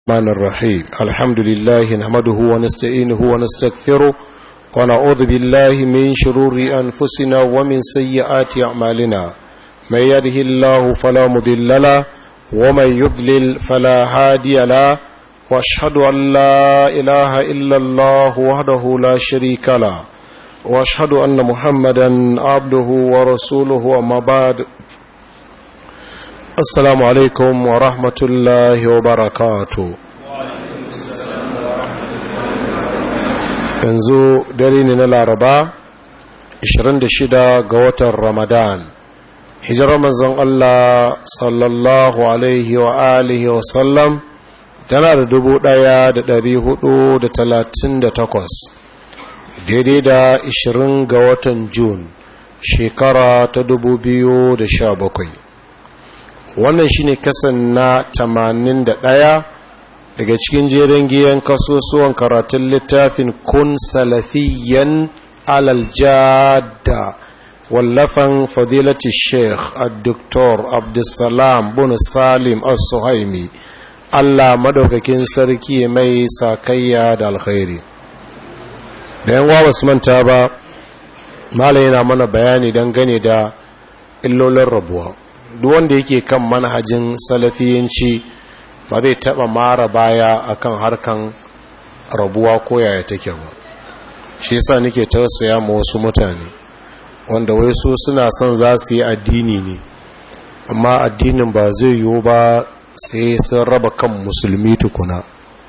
الرحمن الرحيم الحمد لله نحمده ونستعينه ونستغفره ونعوذ بالله من شرور أنفسنا ومن سيئات أعمالنا من يده الله فلا مضل له ومن يضلل فلا هادي له واشهد أن لا إله إلا الله وحده لا شريك له واشهد أن محمدا عبده ورسوله وما بعد assalamu alaikum wa rahmatullahi wa barakatu yanzu dare ne na laraba 26 ga watan ramadan hijirar manzon Allah sallallahu alaihi wa alihi wa sallam tana da dubu ɗaya da dari hudu da talatin da takwas daidai da 20 ga watan jun shekara ta dubu biyu da sha bakwai wannan shine kasan na 81 daga cikin jerin giyan kasusuwan karatun littafin kun salafiyan alaljada wallafan fadilati sheikh al-doktor abdulsalam bin salim al-suhaimi allah madaukakin sarki mai sakayya da alkhairi da yan wawa su manta ba malai yana mana bayani dangane da illolin rabuwa duk wanda yake kan manhajin salafiyanci ba zai taba mara baya akan harkan rabuwa ko yaya take ba shi yasa nake tausaya ma wasu mutane wanda wai su suna son za su yi addini ne amma addinin ba zai yiwu ba sai sun raba kan musulmi tukuna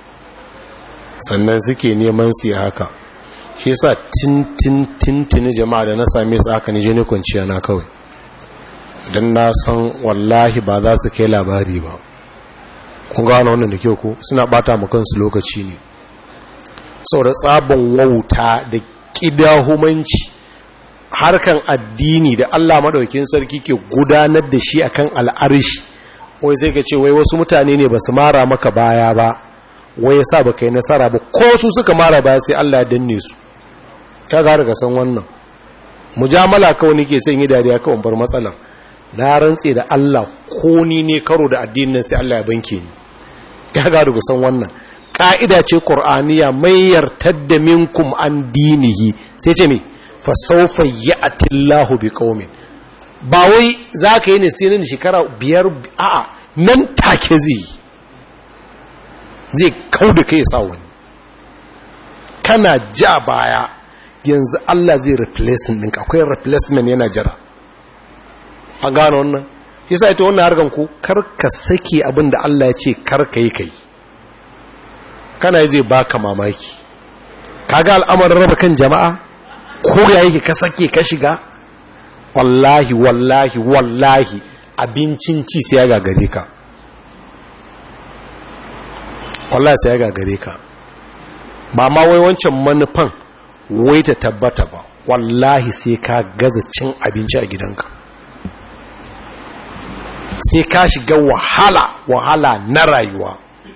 sannan suke neman su haka shi yasa tintin jama'a da na same su haka ni je ne kwanciya na kawai don na san wallahi ba za su kai labari ba kun gano wannan da kyau ko suna bata kansu lokaci ne saboda tsabon wauta da kidahumanci harkan addini da Allah madaukakin sarki ke gudanar da shi akan al'arshi wai sai ka ce wai wasu mutane ne ba su mara maka baya ba wai yasa ba kai nasara ba ko su suka mara baya sai Allah ya danne su ka ga daga san wannan mujamala kawai nake son yi dariya kawai bar matsalar na rantse da Allah ko ni ne karo da addinin sai Allah ya banke ni ya ga da san wannan ka'ida ce qur'aniya mai yartadda minkum an dinihi sai ce me fa sawfa ya'ti Allahu biqaumin ba wai zaka yi ne sai nan shekara biyar a'a nan take zai zai kauda kai sa wani kana ja baya yanzu Allah zai replacement ɗinka akwai replacement yana jira an gano wannan yasa ita wannan harkan ku karka sake abin da Allah ya ce karka yi kai kana zai baka mamaki kaga al'amarin raba kan jama'a ko ya yake ka sake ka shiga wallahi wallahi wallahi abincin ci sai ya gagare ka wallahi sai ya gagare ka ba ma wai wancan manufan wai ta tabbata ba wallahi sai ka gaza cin abinci a gidanka sai ka shiga wahala wahala na rayuwa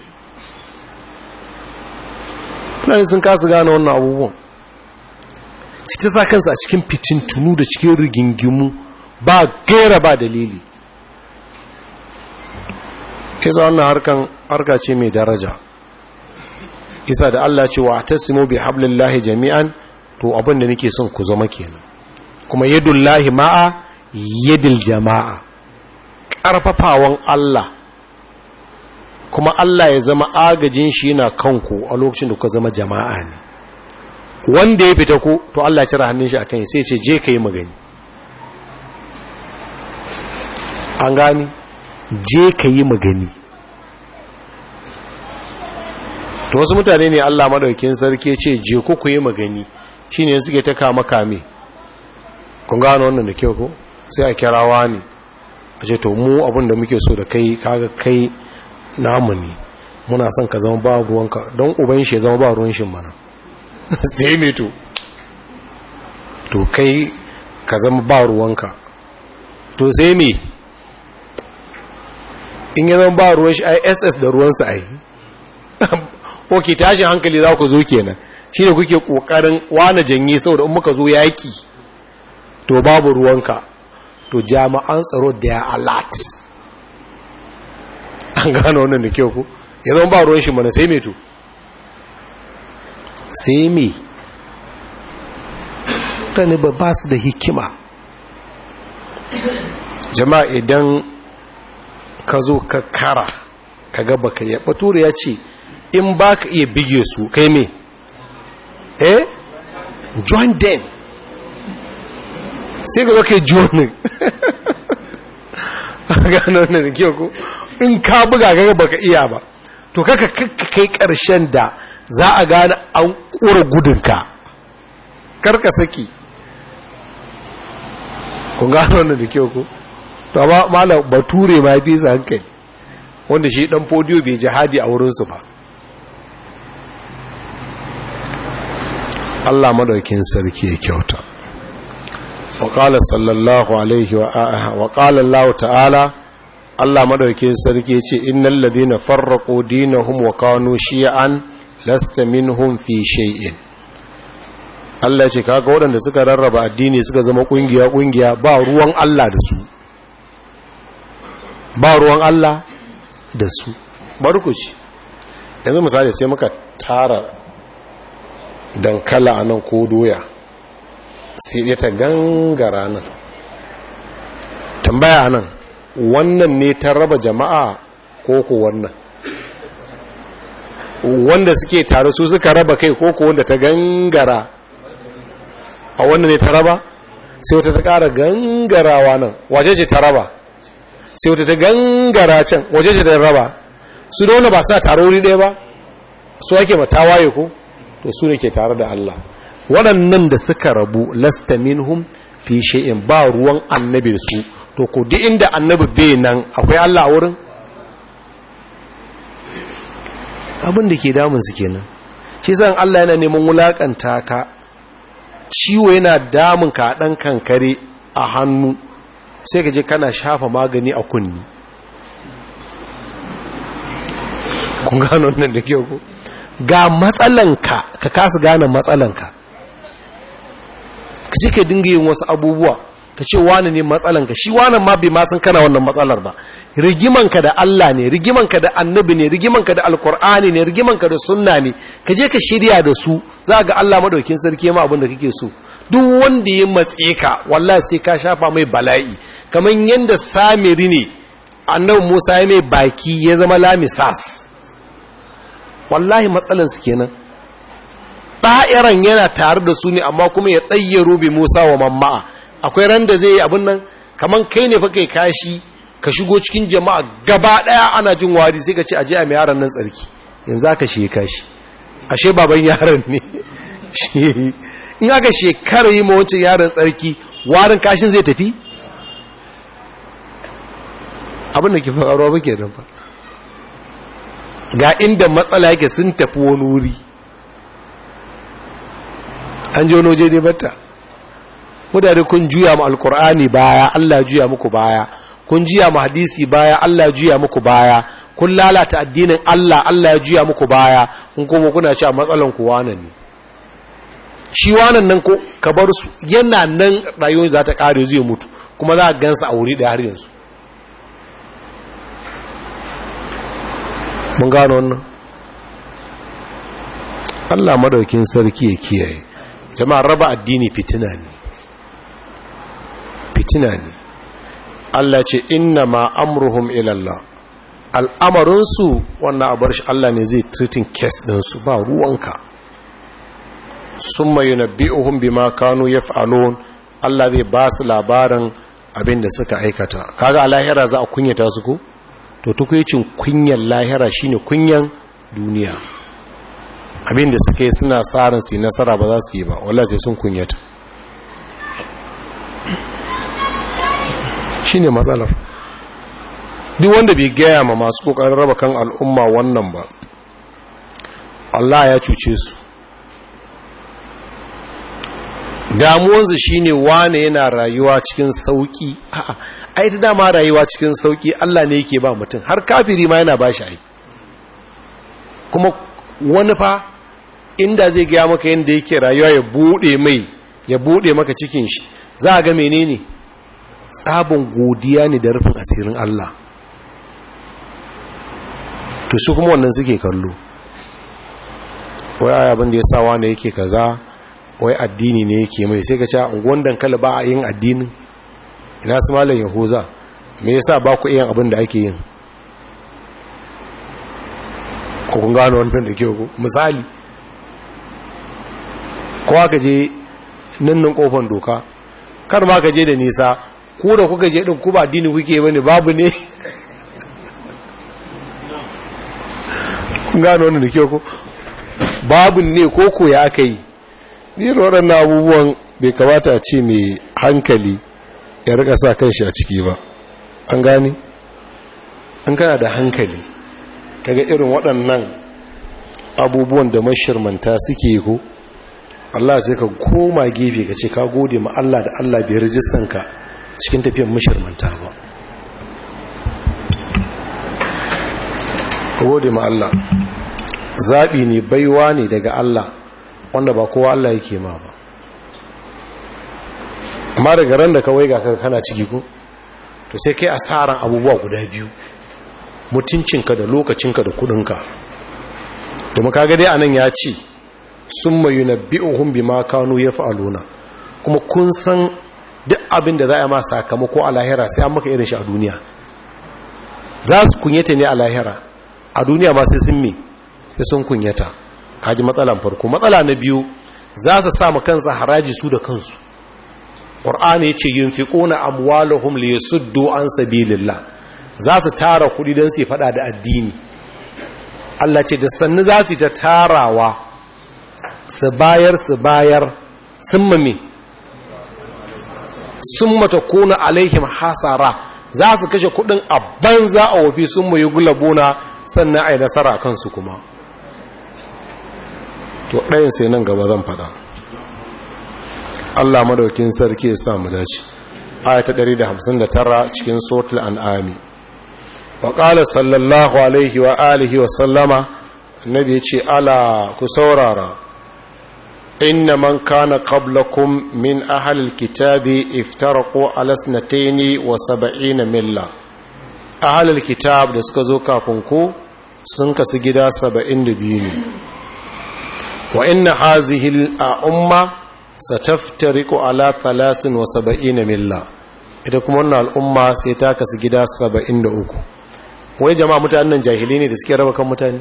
fulani sun kasu gane wannan abubuwan su ta sa kansu a cikin fitintunu da cikin rigingimu ba gera ba dalili isa wannan harkan harka ce mai daraja isa da Allah ce wa ta simo bi hablillahi jami'an to abin da nake son ku zama kenan kuma yadullahi ma'a yadil jama'a ƙarfafawan Allah kuma Allah ya zama agajin shi yana kanku a lokacin da ku zama jama'a ne wanda ya fita ku to Allah ya cire hannun shi akan sai ce je ka yi magani an gani je ka yi magani to wasu mutane ne Allah madaukin sarki ce je ku ku yi magani shine suke ta kama kame kun gano wannan da kyau ko sai a kirawa ne a ce to mu abinda muke so da kai kaga kai namu ne muna son ka zama ba ruwanka don uban shi ya zama ba ruwan shi mana sai me to to kai ka zama ba ruwanka to sai me in ya zama ba ruwan shi ai ss da ruwansa ai ok tashin hankali za ku zo kenan shi ne kuke kokarin wane janye saboda in muka zo yaki to babu ruwanka to jami'an tsaro da ya alat an gano wannan da kyau ku ya zama ba ruwan shi mana sai me to sai me mutane ba ba su da hikima jama'a idan ka zo ka kara ka gaba ka yi bature ya ce in ba ka iya bige su kai me eh join them sai ka zo ka yi joinin gano wannan da kyau ko in ka buga ga baka iya ba to kaka kai karshen da za a gane an kura gudunka karka saki kun gano wannan da kyau ko to amma malam bature ma bi sa hankali wanda shi dan podiyo bai jihadi a wurinsu ba Allah madaukin sarki ya kyauta وقال صلى الله عليه وقال الله تعالى Allah madaukakin sarki yace innal ladina farraqu dinahum wa kanu shi'an lasta minhum fi shay'in Allah ce kaga waɗanda suka rarraba addini suka zama kungiya kungiya ba ruwan Allah da su ba ruwan Allah da su barkuci yanzu misali sai muka tara dankala anan ko doya sai dai ta gangara nan tambaya nan wannan ne ta raba jama'a ko ko wannan wanda suke tare su suka raba kai ko ko wanda ta gangara a wannan ne ta raba sai wata ta ƙara gangarawa nan waje ce ta raba sai wata ta gangara can waje ce ta raba su da wanda ba sa tare wuri ɗaya ba su ake mata waye ko to su ne ke tare da Allah waɗannan da suka rabu lasta minhum fi shay'in ba ruwan annabi da su to ko duk inda annabi bai nan akwai Allah a wurin abin da ke damun su kenan shi zan Allah yana neman wulakanta ka ciwo yana damun ka dan kankare a hannu sai ka je kana shafa magani a kunni kun gano nan da kyau ko ga matsalanka ka kasa gane matsalanka ka ce ka dinga yin wasu abubuwa ka ce wani ne matsalanka shi wani ma bai masan kana wannan matsalar ba rigimanka da Allah ne rigimanka da annabi ne rigimanka da alkur'ani ne rigimanka da sunna ne ka je ka shirya da su za ga Allah madaukin sarki ma abin da kake so duk wanda ya matse ka wallahi sai ka shafa mai bala'i kamar yanda samiri ne annabi Musa ya mai baki ya zama lamisas wallahi matsalansu kenan ɗa'iran yana tare da su ne amma kuma ya tsayyaro bi musa wa mamma'a akwai ran da zai yi abin nan kamar kai ne fa kai kashi ka shigo cikin jama'a gaba ɗaya ana jin wari sai ka ce aje a mai yaran nan tsarki yanzu aka shi kashi ashe baban yaron ne in aka shekara yi ma wancan yaron tsarki warin kashin zai tafi abin da ke faruwa ba ke nan ba ga inda matsala yake sun tafi wani wuri an ji wani waje ne bata mutane kun juya mu alkur'ani baya Allah juya muku baya kun juya mu hadisi baya Allah juya muku baya kun lalata addinin Allah Allah ya juya muku baya kun kuma kuna cewa matsalan ku wane ne shi wanan nan ko ka bar su yana nan rayuwar za ta kare zai mutu kuma za a gansa a wuri da har yanzu mun gano wannan Allah madaukin sarki ya kiyaye jama'a raba addini fitina ne fitina ne Allah ce inna ma amruhum ila Allah al'amarinsu wannan abar shi Allah ne zai treating case ɗinsu ba ruwanka sun mai yunabbi'uhum bima kanu yaf'alun Allah zai ba su labarin abin da suka aikata kaga a lahira za a kunyata su ko to tukwicin kunyan lahira shine kunyan duniya abin da suka yi suna tsarin su nasara ba za su yi ba wallahi sai sun kunyata shine matsalar duk wanda bai gaya ma masu kokarin raba kan al'umma wannan ba Allah ya cuce su damuwansu shine wane yana rayuwa cikin sauki a'a ai ta dama rayuwa cikin sauki Allah ne yake ba mutum har kafiri ma yana ba shi ai kuma wani fa inda zai gaya maka yadda yake rayuwa ya bude mai ya bude maka cikin shi za a ga menene tsabin godiya ne da rufin asirin Allah to su kuma wannan suke kallo wai ai abin da ya sa wani yake kaza wai addini ne yake mai sai ka ce unguwan dankali ba a yin addinin ina su malam yahuza me yasa ba ku yin abin da ake yin ko kun gano wannan da ke ku misali kowa ka je nannan kofan doka kar ma ka je da nisa ku da kuka je din ku ba addini kuke bane babu ne kun gano wannan da ke ku babu ne ko ko ya aka yi ni waɗannan abubuwan bai kamata a ce mai hankali ya rika sa kanshi a ciki ba an gani an kana da hankali kaga irin waɗannan abubuwan da mashirmanta suke ko Allah sai ka koma gefe ka ce ka gode ma Allah da Allah bai rijistan ka cikin tafiyan mashirmanta ba ka gode ma Allah zaɓi ne baiwa ne daga Allah wanda ba kowa Allah yake ma ba amma daga ran da kawai ga kana ciki ko to sai kai asaran abubuwa guda biyu mutuncinka da lokacinka da kudinka domin kaga dai anan ya ce sun mayu na bi'uhun bi ma kanu ya fa'aluna kuma kun san duk abin da za a ma sakamako a lahira sai an maka irin shi a duniya za su kunyata ne a lahira a duniya ma sai sun me sai sun kunyata kaji matsalan farko matsala na biyu za su sa kansa haraji su da kansu ƙur'ani ce yin fi ƙuna amwalahum li yasuddu an sabilillah za su tara kuɗi don su faɗa da addini Allah ce da sannu za su ta tarawa su bayar su bayar sun mame sun mata kuna alaihim hasara za su kashe kuɗin a banza a wafi sun mai gulabuna sannan a yi nasara a kansu kuma to ɗayan sai nan gaba zan faɗa Allah madaukin sarki ya sa mu dace ayata 159 cikin suratul an'ami wa qala sallallahu alaihi wa alihi wa sallama annabi yace ala ku saurara inna man kana qablakum min ahli alkitabi iftaraqu ala sanatayn wa sab'ina milla ahli alkitab da suka zo kafin ku sun kasu gida 72 ne wa inna hazihi al-umma sataftariku ala talasin wa saba'ina milla ita kuma wannan al'umma sai ta kasu gida saba'in da uku wai jama'a mutanen jahilai ne da suke raba kan mutane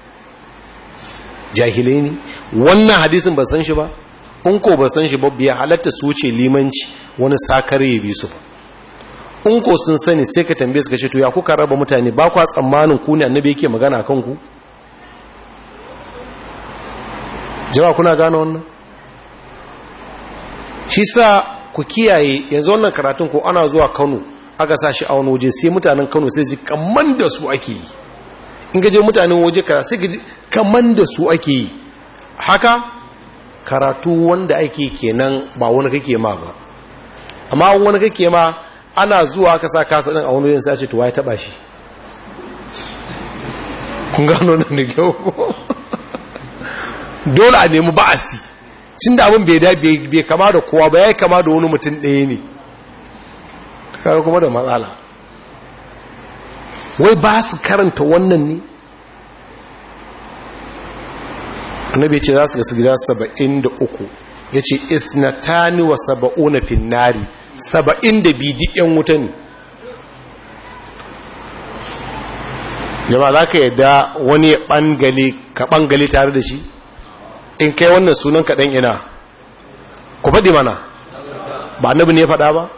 jahilai ne wannan hadisin ba san shi ba in ko ba san shi ba biya halatta su wuce limanci wani sakare ya bi su ba in ko sun sani sai ka tambaye su ka ce to ya kuka raba mutane ba kwa tsammanin ku ne annabi yake magana kan ku jama'a kuna gane wannan shi sa ku kiyaye yanzu wannan karatun ko ana zuwa kano aka sa shi a wani waje sai mutanen kano sai ji kaman da su ake yi in gaje mutanen waje karatu sai gaji kaman da su ake yi haka karatu wanda ake kenan ba wani kake ma ba amma wani kake ma ana zuwa aka sa kasa din a wani wajen sai a ce to waye taba shi kun gano nan da kyau dole a nemi ba'asi cin da abin bai kama da kowa ba ya yi kama da wani mutum ɗaya ne kaga kuma da matsala wai ba su karanta wannan ne annabi ce za su gasu gida saba'in da uku ya ce isnatani wa saba'una finnari saba'in da bidi yan wuta ne jama za ka yadda wani ya ɓangale ka ɓangale tare da shi in kai wannan sunan kaɗan ina ku faɗi mana ba annabi ne ya faɗa ba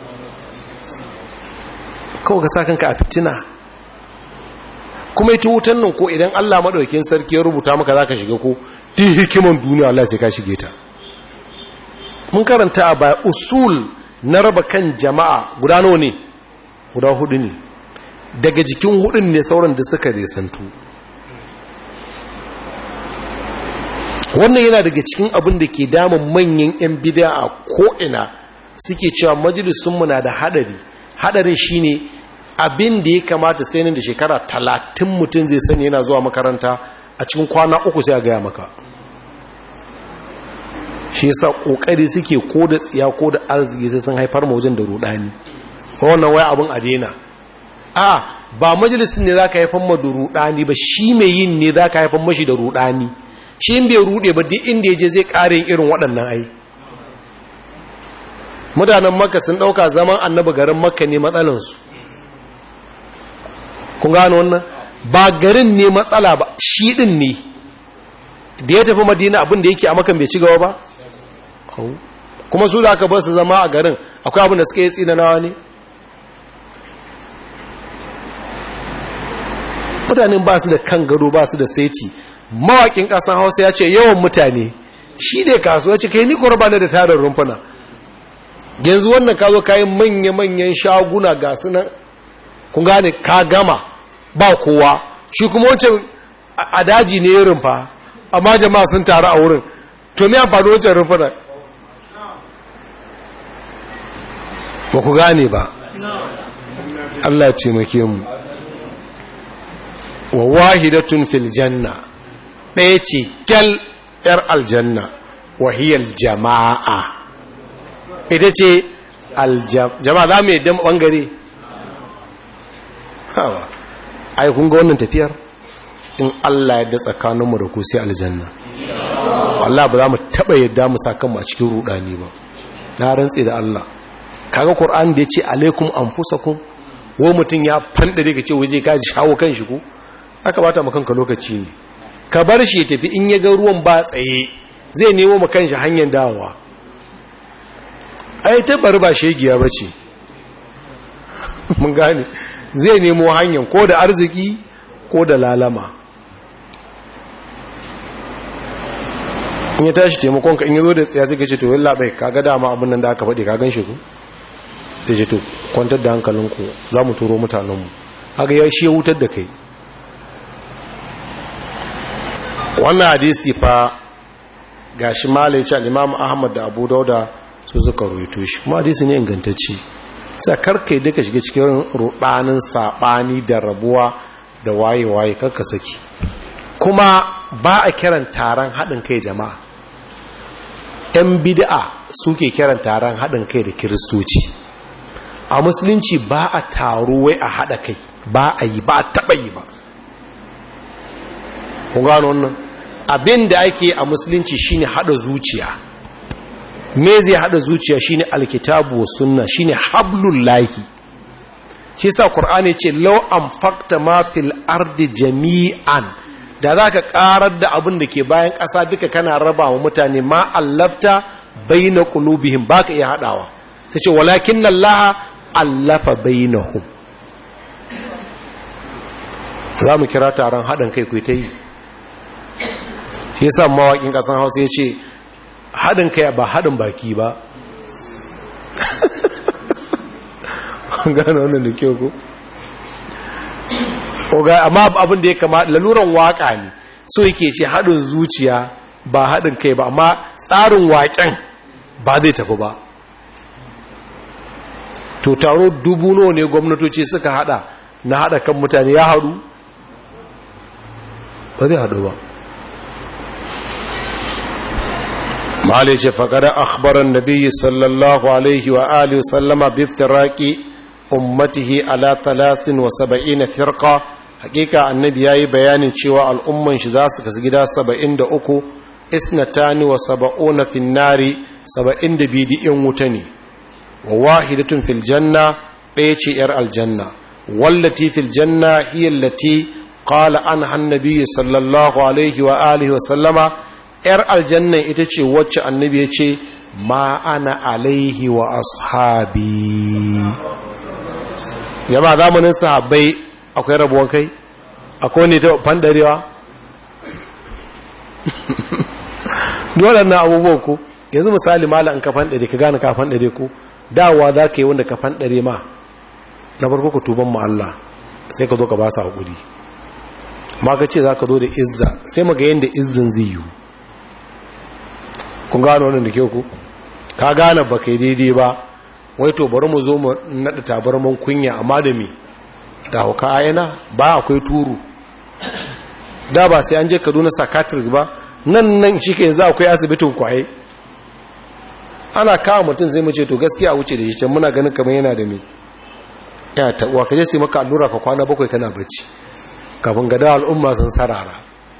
kawai ka sa kanka a fitina kuma ita wutan nan ko idan Allah maɗaukin sarki ya rubuta maka za ka shiga ko ɗi hikiman duniya Allah sai ka shige ta mun karanta a baya usul na raba kan jama'a guda nawa ne guda hudu ne daga jikin hudun ne sauran da suka resantu wannan yana daga cikin abin da ke damun manyan 'yan bida a ko'ina suke cewa majalisunmu na da hadari hadarin shine abin da ya kamata sai nan da shekara talatin mutum zai sani yana zuwa makaranta a cikin kwana uku sai a gaya maka shi yasa kokari suke ko da tsiya ko da arziki sai sun haifar wajen da rudani wannan wai abin adena a ba majalisin ne za ka haifan ma da rudani ba shi mai yin ne za ka haifan mashi da rudani shi in bai rude ba duk inda ya je zai ƙare irin waɗannan ai mutanen makka sun ɗauka zaman annabi garin makka ne matsalansu kun gano wannan ba garin ne matsala ba shi ɗin ne da ya tafi madina abin da yake a makan bai ci gaba ba kuma su da aka bar su zama a garin akwai abin da suka yi tsinanawa ne mutanen ba su da kan gado ba su da saiti mawakin ƙasan hausa ya ce yawan mutane shi ne kasuwa ce kai ni ba da tarin rumfuna yanzu wannan ka zo kayan manya-manyan shaguna ga su nan kun gane ka gama ba kowa shi kuma wancan a daji ne ya rumfa amma jama'a sun taru a wurin to me amfani wancan rumfuna ba ku gane ba Allah ce make mu wa wahidatun fil janna ɗaya ce kyal ‘yar aljanna wahiyar jama'a ita ce jama'a za mu yadda ɓangare hawa ai kun ga wannan tafiyar in Allah yadda tsakaninmu da ku sai aljanna Allah ba za mu taɓa yadda mu sa kanmu a cikin rudani ba na rantse da Allah kaga Qur'an da yace alaikum anfusakum wo mutun ya fandare ka ce waje ka shawo kan shi ko aka bata maka kanka lokaci ne ka bar shi ya tafi in ya ga ruwan ba tsaye zai nemo maka kanshi hanyar dawowa ai ta bar ba shegiya bace mun gane zai nemo hanyar ko da arziki ko da lalama in ya tashi taimakon ka in ya zo da tsaya zai ce to yalla bai kaga dama abin nan da aka faɗi ka gan shi ku sai ce to kwantar da hankalinku za mu turo mutanenmu haka ya shi ya wutar da kai wannan hadisi fa ga shi malai ce al'imamu ahmad da abu dauda su suka ruito shi kuma hadisi ne ingantacci sai karkai duka shiga cikin rudanin saɓani da rabuwa da waye-waye karka saki kuma ba a kiran taron haɗin kai jama'a 'yan bid'a suke kiran taron haɗin kai da kiristoci a musulunci ba a taro wai a haɗa kai ba a yi ba a taɓa yi ba kun gano wannan abin da ake a musulunci shine haɗa zuciya me zai haɗa zuciya shine alkitabu wa sunna shine hablul lahi shi sa qur'ani ce law anfaqta ma fil ardi jami'an da zaka karar da abin da ke bayan ƙasa duka kana raba wa mutane ma allafta baina qulubihim baka iya haɗawa sai ce walakin allaha allafa bainahum za mu kira taron haɗin kai ku ta yi shi yasa mawaƙin ƙasan hausa ya ce haɗin kai ba haɗin baki ba gano wannan da kyau ko amma abin da ya kama laluran waƙa ne so yake ce haɗin zuciya ba haɗin kai ba amma tsarin waƙen ba zai tafi ba to taro dubu nawa ne gwamnatoci suka hada na hada kan mutane ya haɗu ba zai haɗu ba mahalai ce faƙada akhbaran nabiyyi sallallahu alaihi wa alihi sallama biftiraki ummatihi ala talasin wa saba'ina firqa hakika annabi yayi bayanin cewa al'umman shi za su kasu gida saba'in da uku isnatani wa saba'una finnari saba'in da bidi'in wuta ne wa wahidatun fil janna ɗaya ce ‘yar aljanna wallati fil janna hiyallati qala an hannabi sallallahu alaihi wa alihi wa sallama ‘yar aljanna ita ce wacce annabi ya ce ma ana alaihi wa ashabi jama'a zamanin sahabbai akwai rabuwan kai akwai ne ta fandarewa dole na abubuwan ku yanzu misali mala in ka fandare ka gane ka fandare ku dawa za ka yi wanda ka fanɗare ma na farko ka tuban ma Allah sai ka zo ka ba su haƙuri ma ka ce za ka zo da izza sai maga yadda izzin zai yi kun gano wannan da kyau ku ka gane ba kai daidai ba wai to bari mu zo mu naɗa tabarman kunya amma da me da hauka ayana ba akwai turu da ba sai an je kaduna psychiatrist ba nan nan shi ke yanzu akwai asibitin kwaye ana kawo mutum zai mace to gaskiya wuce da shi can muna ganin kamar yana da me ya taɓuwa ka je sai maka allura ka kwana bakwai kana bacci kafin gada al'umma sun sarara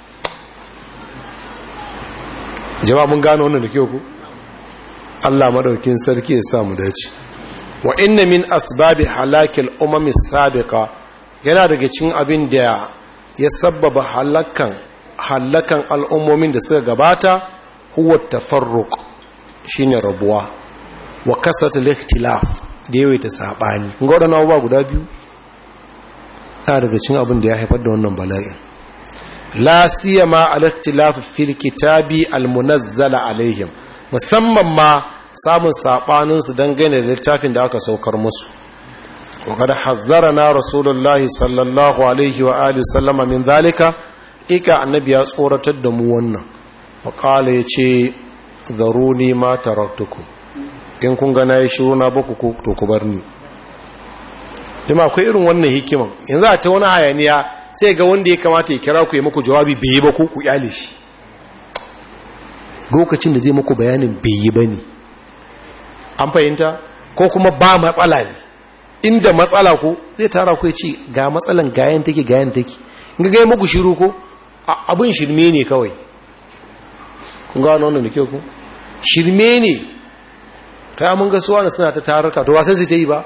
jama'a mun gano wannan da kyau ku Allah madaukin sarki ya sa mu dace wa inna min asbabi halakil umami sabiqa yana daga cikin abin da ya sabbaba halakan halakan al'ummomin da suka gabata huwa tafarruq shine rabuwa wa kasatul ikhtilaf da yawaita sabani ga wadannan abubuwa guda biyu yana daga cikin abin da ya haifar da wannan bala'in la siyama al-ikhtilaf fil kitabi al-munazzala alaihim musamman ma samun sabanin su dangane da littafin da aka saukar musu wa kada hazzarana rasulullahi sallallahu alaihi wa alihi sallama min zalika ika annabi ya tsoratar da mu wannan wa qala yace zaruni ma taraktukum in kun ga nayi shiru na baku ko to ku bar ni dima akwai irin wannan hikiman yanzu a ta wani hayaniya sai ga wanda ya kamata ya kira ku ya muku jawabi bai yi ba ku ku yale shi lokacin da zai muku bayanin bai yi ba ne an fahimta ko kuma ba matsala ne inda matsala ko zai tara ku ya ce ga matsalan gayan take gayan take in ga gaya muku shiru ko abin shirme ne kawai kun ga wannan da kyau ku shirme ne ta mun ga suwa na suna ta tararka to wasan su ta yi ba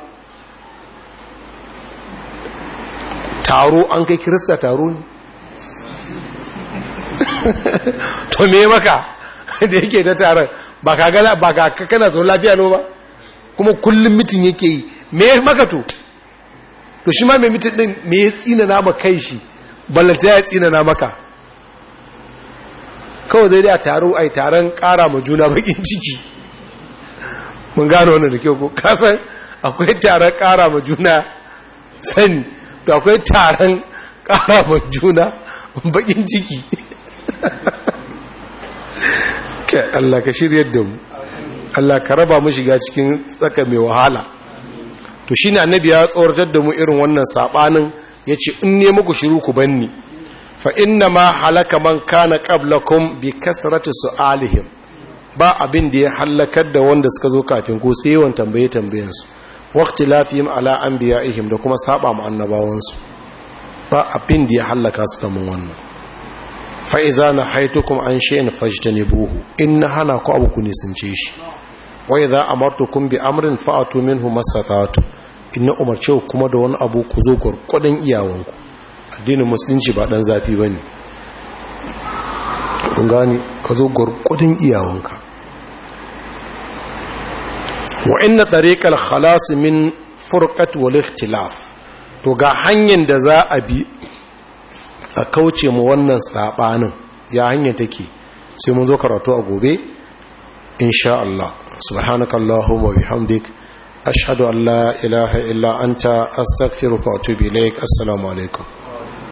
taro an kai kirista taro ne to me maka da yake ta taron ba ka gana ba ka kana zo lafiya no ba kuma kullum mitin yake yi me maka to to shi ma mai mitin din me ya tsina na kai shi ballanta ya tsina na maka kawai zai da taro ai taron kara ma juna bakin ciki mun gano wannan da kyau ko kasan akwai taron kara ma juna sani da akwai taron kara ma juna bakin ciki ka Allah ka shiryar da mu Allah ka raba mu shiga cikin tsaka mai wahala to shine annabi ya tsoratar da mu irin wannan sabanin yace in ne muku shiru ku banni fa inna ma halaka man kana qablakum bi kasrati su'alihim ba abin da ya halakar da wanda suka zo kafin ku sai yawan tambaye tambayen su waqti lafihim ala anbiya'ihim da kuma saba mu annabawan su ba abin da ya halaka su kaman wannan fa iza nahaitukum an shay'in fajtanibuhu in hana ku abu ku nisance shi wa idza amartukum bi amrin fa'atu minhu masatatu in umarce kuma da wani abu ku zo gurgudun iyawanku addinin musulunci ba dan zafi bane kun gani ka zo gurgudun iyawanka wa inna tariqal khalas min furqat wal ikhtilaf to ga hanyar da za a bi a kauce mu wannan sabanin ya hanya take sai mun zo karatu a gobe insha Allah subhanakallahumma wa bihamdik ashhadu an la ilaha illa anta astaghfiruka wa atubu ilaik assalamu alaikum